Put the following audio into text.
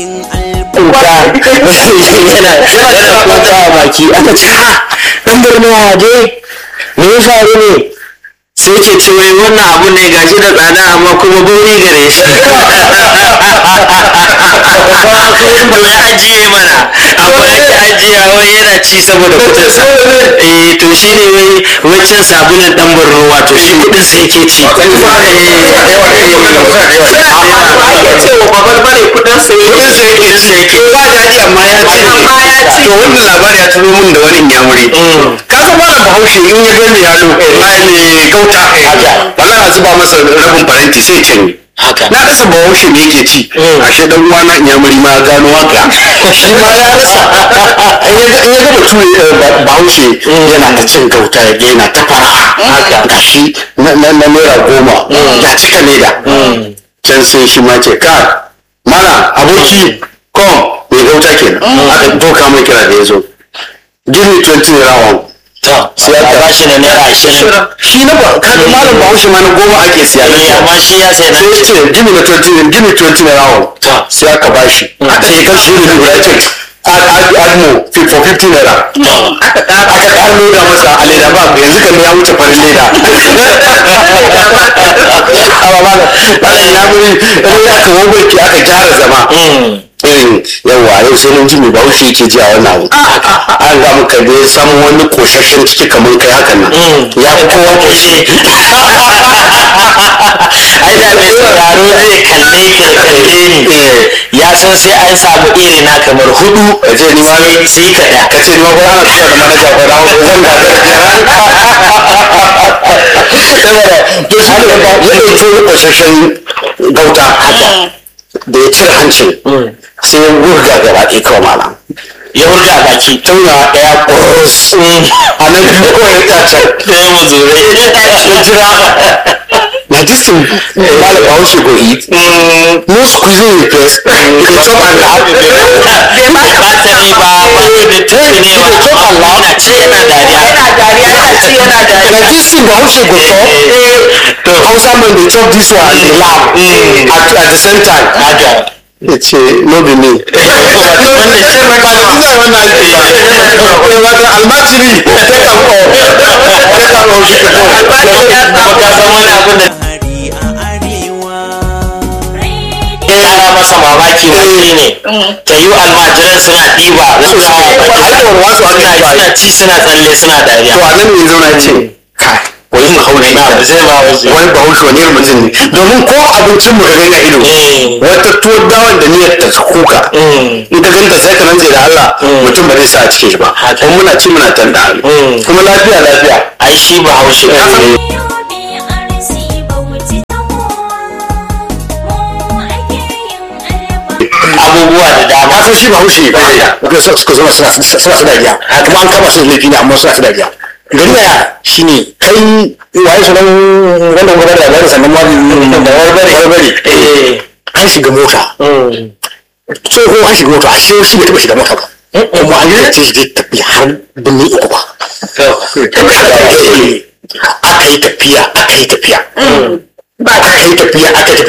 kuka yana yana kuka a baki aka ce ha dan birni waje me ya faru ne sai ce ce wai wannan abu ne gashi da tsada amma kuma bauri gare shi to ya ajiye mana amma ya ajiye wai yana ci saboda kudinsa eh to shi ne wai wancan sabulun dan borno wato shi kudin sa yake ci cewa babar bare kudin sa kudin sa yake ci yake ba daɗi amma ya ci Amma ya ci. to wannan labari ya turo min da wani inyamuri ka san malam bahaushe in ya gani yalo mai gauta wallahi a zuba masa rabin faranti sai ya canye haka na rasa bahaushe me yake ci ashe dan uwana inyamuri ma ya gano haka shi ma ya rasa in ya ga in ya ga bature eh, ba- bahaushe yana ta cin gauta ya ga yana ta fara gashi na na na naira goma ya cika leda can sai shi ma ce ka mana aboki kom mai gauta kenan aka doka mai kira da ya zo give me 20 naira one to sai ya ba shi na naira ashirin shi na ba kaga malam bahaushe ma na goma ake siya na Eh, can. amma shi ya sai na sai ya ce give me na 20 give me 20 naira one to sai aka ba shi aka ce kan shi ne guda ce add add add more fi- for 50 naira aka ƙara loda masa a leda ba yanzu kan ya wuce farin leda amma malam malam ya muri in aka wawai aka gyara zama irin yawa yau sai mun ji mai bahaushe yake ji a wannan abu an ga muka da ya samu wani koshashen ciki kamar kai hakan nan ya fi kowa koshi ai da mai sauraro zai kalle ka da kalle ni ya san sai an samu iri na kamar hudu ce ni ma sai sai ka da ka ce ni ma ko ana tuka da manaja ko da zan ga saboda to shi ne ba ya ɗauki koshashen gauta haka da ya cire hancin sai ya wurga gaba ɗaya kawai malam ya hurga a baki tauna ɗaya ƙurus a nan biyu kawai ya tsacen sai mu zure ya jira na this thing malam bahaushe go eat no squeezing the face you dey chop and laugh bai batari ba ba da tafi ne ba yana ce yana dariya yana dariya yana ci yana na dariya this thing bahaushe go chop to hausa man dey chop this one dey laugh at at the same time haka ya ce no be me wannan shi ba ba da ina wannan ake yi wato almajiri ta kan ko ta kan ko shi ta ba ka san wani abin da ya kara masa mamaki wani ne ta yi almajiran suna ɗiba wasu suna wasu ake suna ba suna ci suna tsalle suna dariya to a nan ne zauna ce kai wani bahaushe na ba zai ba wasu wani bahaushe wani irin mutum ne domin ko abincin mu ka gani a ido Eh. wata tuwo dawan da niyyar ta kuka in ka ganta sai ka rantse da Allah mutum ba zai sa a cikin shi ba Haka. kuma muna ci muna tanda Mm. kuma lafiya lafiya ai shi ba haushe Ka san- abubuwa da dama ka san shi bahaushe ga su suka zama suna suna su dariya kuma an kama su da laifi ne amma suna su dariya gari daya shine kai waye sunan wannan gwada da labarin sannan ma da warbare warbare eh an shiga mota tsoho an shiga mota a shi shi bai taɓa shiga mota ba kuma an yi ce shi zai tafi har birnin uku ba aka yi tafiya aka yi tafiya aka yi tafiya aka yi tafiya